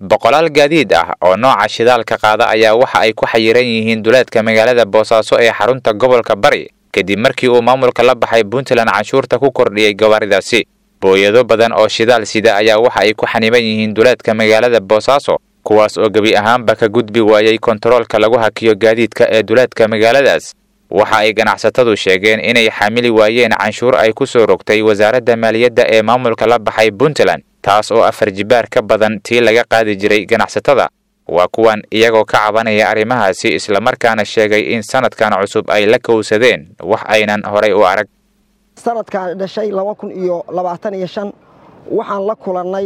boqolaal gaadiid ah oo nooca shidaalka qaada ayaa waxa ay ku xayiran yihiin duleedka magaalada boosaaso ee xarunta gobolka bari kadib markii uu maamulka la baxay puntland canshuurta ku kordhiyey gawaaridaasi booyado badan oo shidaal sida ayaa waxa ay ku xaniban yihiin duleedka magaalada boosaaso kuwaas oo gebi ahaanba ka gudbi waayey kontaroolka lagu hakiyo gaadiidka ee duleedka magaaladaas waxa ay ganacsatadu sheegeen inay xamili waayeen canshuur ay ku soo rogtay wasaaradda maaliyadda ee maamulka la baxay puntland taas oo afar jibaar ka badan tii laga qaadi jiray ganacsatada waa kuwan iyagoo ka cabanaya arrimahaasi islamarkaana sheegay in sanadkan cusub ay la kowsadeen wax aynan horay u arag sanadkan dhashay laba kun iyo labaatan iyo shan waxaan la kulannay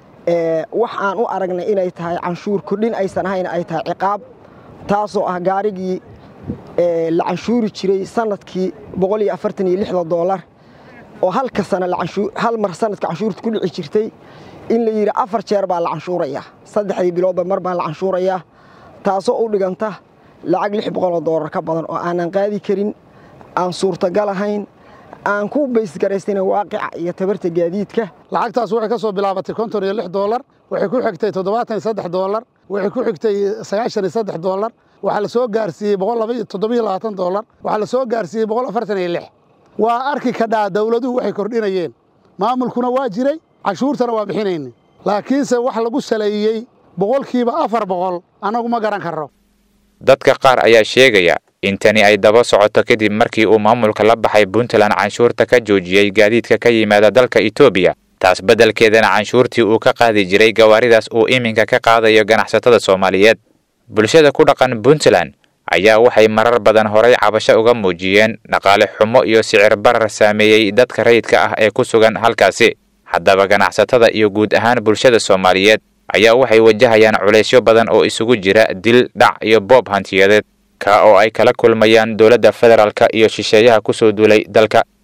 wax aan u aragnay inay tahay canshuur kordhin aysan ahayn ay tahay ciqaab taasoo ah gaarigii la canshuuri jiray sanadkii boqol iyo afartan iyo lixda doolar oo halka sana hal mar sanadka canshuurta ku dhici jirtay in la yidhi afar jeer baa la canshuurayaa saddexdii biloodba mar baa la canshuurayaa taasoo u dhiganta lacag lix boqoloo doolar ka badan oo aanan qaadi karin aan suurtagal ahayn aan ku baysgaraysana waaqica iyo tabarta gaadiidka lacagtaas waxay ka soo bilaabatay konton iyo lix doolar waxay ku xigtay toddobaatan iyo saddex doolar waxay ku xigtay sagaashan iyo saddex doolar waxaa la soo gaarsiiyey boqol laba toddobiyo labaatan doolar waxaa la soo gaarsiiyey boqol afartan iyo lix waa arki kadhaa dawladuhu waxay kordhinayeen maamulkuna waa jiray canshuurtana waa bixinayna laakiinse wax lagu saleeyey boqolkiiba afar boqol annagu ma garan karro dadka qaar ayaa sheegaya in tani ay daba socoto kadib markii uu maamulka la baxay puntland canshuurta ka joojiyey gaadiidka ka yimaada dalka etoobiya taas beddelkeedana canshuurtii uu ka qaadi jiray gawaaridaas uu iminka ka qaadayo ganacsatada soomaaliyeed bulshada ku dhaqan puntland ayaa waxay marar badan horay cabasho uga muujiyeen dhaqaale xumo iyo sicir barar saameeyey dadka rayidka ah ee ku sugan halkaasi haddaba ganacsatada iyo guud ahaan bulshada soomaaliyeed ayaa waxay wajahayaan culaysyo badan oo isugu jira dil dhac iyo boob hantiyadeed ka oo ay kala kulmayaan dowladda federaalka iyo shisheeyaha ku soo duulay dalka